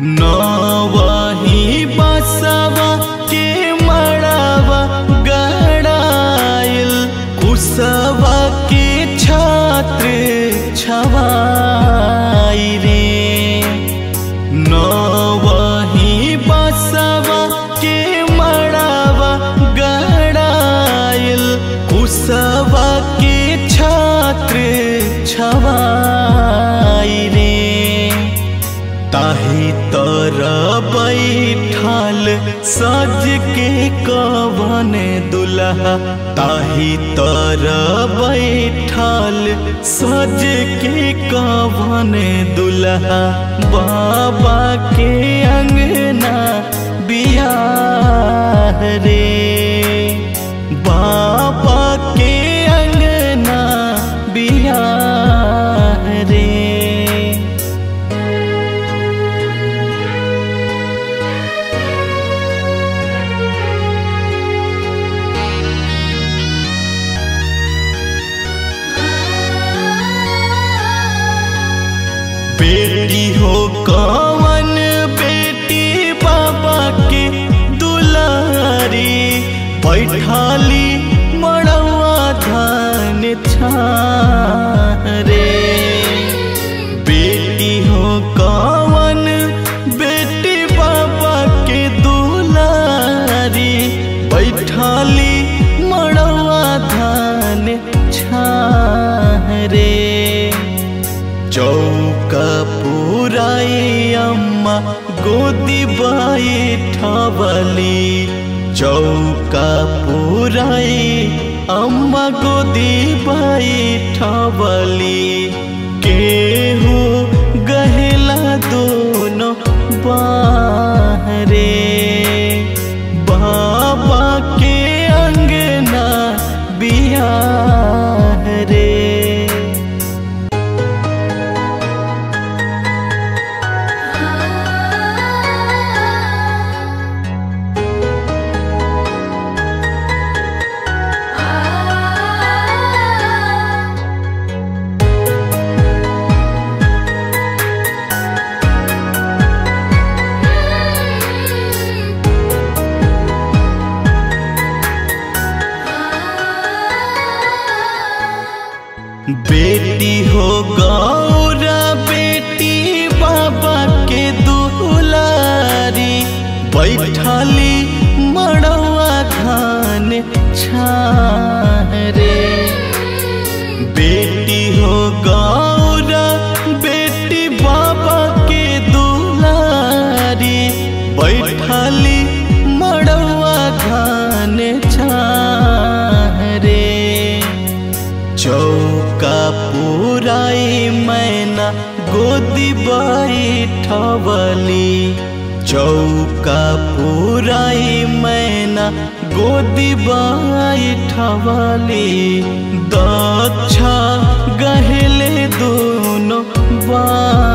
नवही बसवा के मड़ावा गड़ाइल कुसवा के छात्र छवाई रे नवही बसवा के मड़ावा गड़ाइल कुसवा के छात्र छवाई रे ताही तर बैठाल सज के कवन दुल्हा ताही तर बैठाल सज के कवन दुल्हा बाबा के अंगना बियाह रे बाबा के अंगना बियाह रे बेटी हो कवन बेटी बाबा के दुलारी बैठाली मड़वा धान रे बेटी हो कवन बेटी बाबा के दुलारी बैठाली मड़वा धान रे चौका पुराई अम्मा गोदी बाई ठवली चौका पुराई अम्मा गोदी बाई ठवली केहू गहला दोनों बाहरे बाबा के अंगना बियाह रे बेटी हो गौरा बेटी बाबा के दुलारी बैठाली मड़वा धान रे बेटी हो गौरा बेटी बाबा के दुलारी बैठाली मड़वा धान रे चौका पुराई मैना गोदी बाई ठवली चौका पुराई मैना गोदी बाई ठवली दक्षा गहले दोनों बा